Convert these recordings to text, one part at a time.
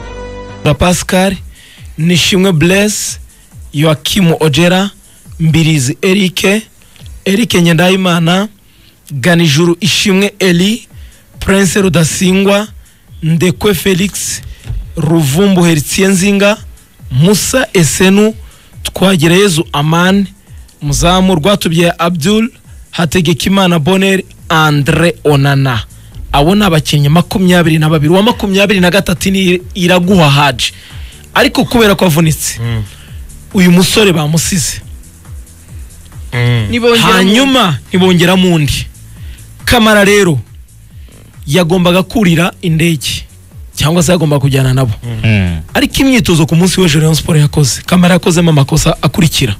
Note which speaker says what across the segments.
Speaker 1: Muguruza Pascal Nishimwe Blaise Yoakim Ojera Mbirizi Eric Eric Nyendahimana Ganijuru Ishimwe Eli Prince Rudasingwa Ndekwe Felix Ruvumbu Heritier Nzinga Musa Esenu Twagireyezu Amani Muzamu Rwatubyaye Abdul Hategekimana Bonner Andre Onana abo ni abakinnyi makumyabiri na babiri uwa makumyabiri na gatatu ni iraguha haji ariko kubera ko avunitse uyu musore bamusize hanyuma ntibongeramo undi kamara rero yagombaga kurira indege cyangwa se yagombaga kujyana nabo ariko imyitozo ku munsi w'ejo Rayon Sport yakoze kamara yakozemo amakosa akurikira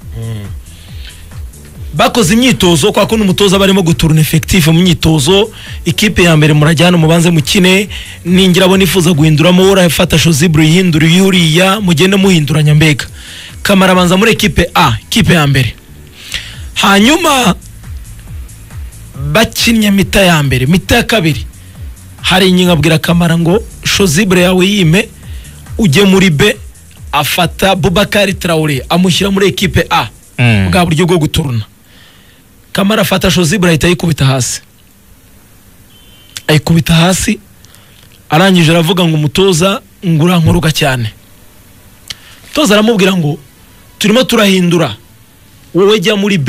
Speaker 1: bakoze imyitozo kwa kuno umutoza barimo guturuna effective mu myitozo ikipe ya mbere murajyana umubanze mukine ningira abo nifuza guhinduramo urafata Josibru yihindura yuriya mugende muhinduranya mbega kamara abanza muri ekipe A ikipe ya mbere hanyuma bakinnye mita ya mbere mita ya kabiri hari inkingo abwira kamara ngo Josibru yawe yime ujye muri B afata Bubakari Traore amushyira muri ekipe A
Speaker 2: Mm.
Speaker 1: bwa buryo bwo guturuna kamara afata shozibura ahita ayikubita hasi ayikubita hasi arangije aravuga ngo umutoza ngo urankuruga cyane umutoza aramubwira ngo turimo turahindura wowe jya muri b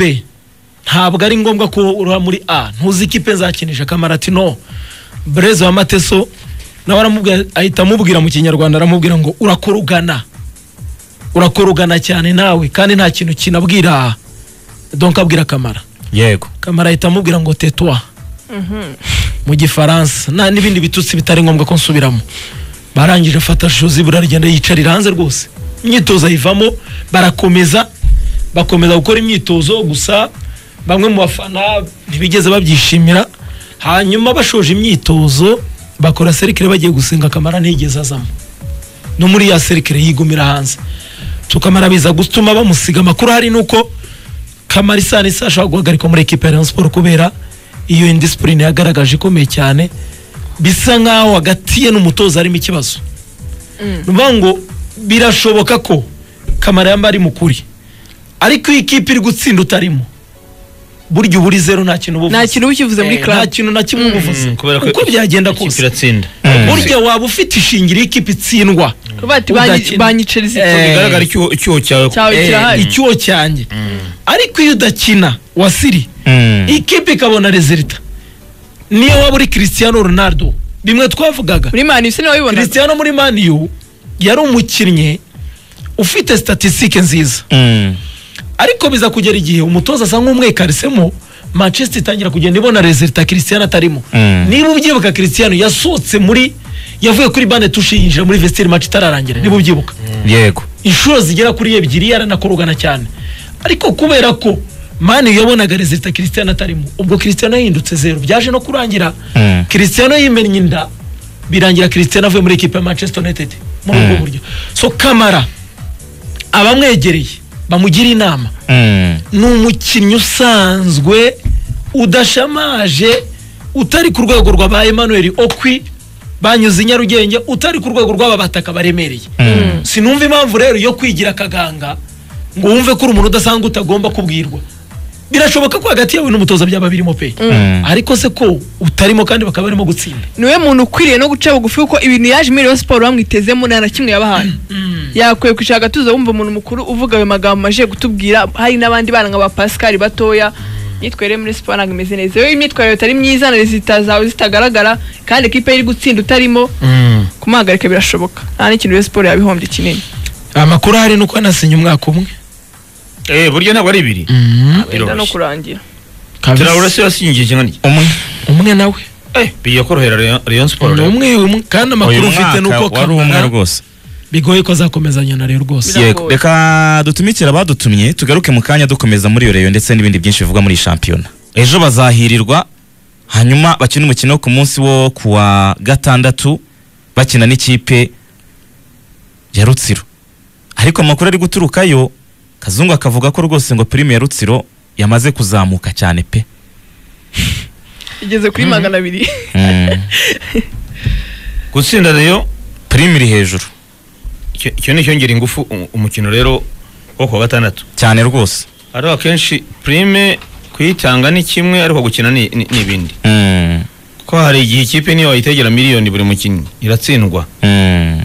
Speaker 1: ntabwo ari ngombwa ko ura muri a ntuzi ikipe nzakinisha kamara ati no breze wa mateso nawe aramubwira ahita amubwira mu kinyarwanda aramubwira ngo urakorugana urakorugana cyane nawe kandi nta kintu kinabwira donka abwira kamara
Speaker 2: yego
Speaker 1: kamara ahita amubwira ngo tetwa mu gifaransa nta n'ibindi bitutsi bitari ngombwa ko nsubiramo barangije afata joseph aragenda yicarira hanze rwose imyitozo ayivamo barakomeza bakomeza gukora imyitozo gusa bamwe mu bafana ntibigeze babyishimira hanyuma bashoje imyitozo bakora serikire bagiye gusenga kamara ntiyigeze azamo no muri ya serikire yigumira hanze tukamara biza gutuma bamusiga amakuru hari nuko kamara isa n'isa ashobora guhagarikwa muri ekipa ya Rayon Sport kubera iyo indisipurine yagaragaje ikomeye cyane bisa nk'aho hagati ye n'umutoza harimo ikibazo ni ukuvuga ngo birashoboka ko kamara yamba ari mukuri ariko iyo ikipe iri gutsinda utarimo burya uba uri zeru nta kintu uba
Speaker 3: nta
Speaker 1: uvuze
Speaker 3: kintu uba ukivuze muri
Speaker 1: Eh, nta
Speaker 3: club
Speaker 1: kintu na kimwe uba uvuze
Speaker 4: kubera ko
Speaker 1: uko byagenda
Speaker 4: ikipe
Speaker 1: kose
Speaker 4: iratsinda
Speaker 1: burya waba ufite ishingiro iyo ikipe itsindwa
Speaker 3: kuba bati
Speaker 1: udakina.
Speaker 3: banyiceriza
Speaker 1: Eh,
Speaker 2: bigaragara icyuho icyuho cyawe
Speaker 3: cyawe
Speaker 1: Eh,
Speaker 3: kirahari
Speaker 1: icyuho cyanjye ariko iyo udakina wasiri
Speaker 2: Mm.
Speaker 1: ikipe ikabona rezilita niyo waba uri Cristiano Ronaldo bimwe twavugaga
Speaker 3: muri mani bisa wabibona
Speaker 1: Cristiano muri maniyu yari umukinnyi ufite statisitike nziza
Speaker 2: Mm.
Speaker 1: ariko biza kugera igihe umutoza asa nk'umwekarisemo manchester itangira kugenda ibona rezilita Cristiano atarimo
Speaker 2: Mm.
Speaker 1: niba ubyibuka Cristiano yasohotse muri yavuye kuri bande tushe yinjira muri vestiaire match itararangira niba ubyibuka
Speaker 2: yego
Speaker 1: inshuro zigera kuri ebyiri yaranakorogana cyane ariko kubera ko mani yabonaga rezilita Cristiano atarimo ubwo Cristiano yahindutse zeru byaje no kurangira
Speaker 2: Mm.
Speaker 1: Cristiano yimennye inda birangira Cristiano avuye muri ekipe ya Manchester United muri ubwo buryo so Kamara abamwegereye bamugira inama
Speaker 2: Mm.
Speaker 1: ni umukinnyi usanzwe udashamaje utari ku rwego rwa ba Emmanuel Okwi banyuze i Nyarugenge utari ku rwego rw'aba bataka baremereye sinumva impamvu rero yo kwigira akaganga ngo wumve ko uri umuntu udasanzwe utagomba kubwirwa birashoboka ko hagati yawe n'umutoza byaba birimo pe ariko se ko utarimo kandi bakaba barimo gutsinda
Speaker 3: niwe muntu ukwiriye no guca bugufi kuko ibintu yaje muri Rayon Sport bamwitezemo nta na kimwe yabahaye yakwiye kwicara agatuza wumva umuntu mukuru uvuga ayo magambo aje gutubwira hari n'abandi bana nka ba Pascal batoya imyitwarire muri siporo ntabwo imeze neza iyo imyitwarire itari myiza na rezita zawe zitagaragara kandi ekipa ye iri gutsinda utarimo kumuhagarika birashoboka nta n'ikintu Rayon Sport yabihombye kinini
Speaker 1: amakuru ahari ni uko yanasinye umwaka umwe
Speaker 4: eh burya ntabwo ari ibiri
Speaker 3: wenda no kurangira
Speaker 4: turawura se yasinyigiye kimwe
Speaker 2: umwe
Speaker 1: umwe nawe
Speaker 4: eh bigiye korohera Rayon- Rayon Sport
Speaker 1: ni
Speaker 4: rero.
Speaker 1: umwe umwe kandi amakuru
Speaker 2: uyu
Speaker 1: ufite ni uko
Speaker 2: mwaka wari umwe
Speaker 1: kamara
Speaker 2: rwose
Speaker 1: bigoye ko azakomezanya na rero rwose
Speaker 3: Biragoye.
Speaker 2: yego reka dutumikire abadutumye tugaruke mu kanya dukomeza muri iyo reyo ndetse n'ibindi byinshi bivugwa muri iyi shampiyona ejo bazahirirwa hanyuma bakina umukino wo ku munsi wo ku wa gatandatu bakina n'ikipe ya rutsiro ariko amakuru ari guturukayo kazungu akavuga ko rwose ngo pirime ya rutsiro yamaze kuzamuka cyane pe
Speaker 3: igeze kuri magana abiri
Speaker 2: Mm.
Speaker 4: gutsinda rero
Speaker 2: pirime iri hejuru
Speaker 4: icyo icyo ni icyongera ingufu um- umukino rero wo kuwa gatandatu
Speaker 2: cyane rwose
Speaker 4: ariho akenshi prime kuyitanga ni kimwe ariko gukina ni ni- ni ibindi
Speaker 2: Mm,
Speaker 4: kuko hari igihe ikipe niyo wayitegera miliyoni buri mukinnyi iratsindwa
Speaker 2: mm.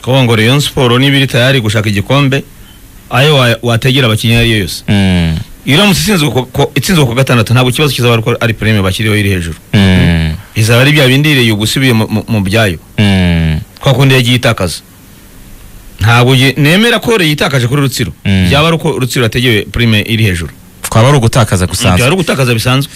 Speaker 4: kuko ngo Rayon Sport niba iri tayari gushaka igikombe ayo wa- wategera abakinnyi ayo ariyo yose
Speaker 2: Mm,
Speaker 4: iramutse itsinzwe ku- ku- itsinzwe ku gatandatu ntabwo ikibazo kizaba ari uko ari prime bashyiriyeho iri hejuru
Speaker 2: mm,
Speaker 4: izaba ari bya bindi iriya ugusubiye mu- mu- mu byayo
Speaker 2: mm,
Speaker 4: kwa kundi yagiye itakaza ntabwo ye- nemera ko yitakaje kuri rutsiro
Speaker 2: Mm.
Speaker 4: byaba ari uko rutsiro yategeye prime iri hejuru
Speaker 2: twaba ari ugutakaza
Speaker 4: byaba
Speaker 2: gusanzwe
Speaker 4: ari ugutakaza bisanzwe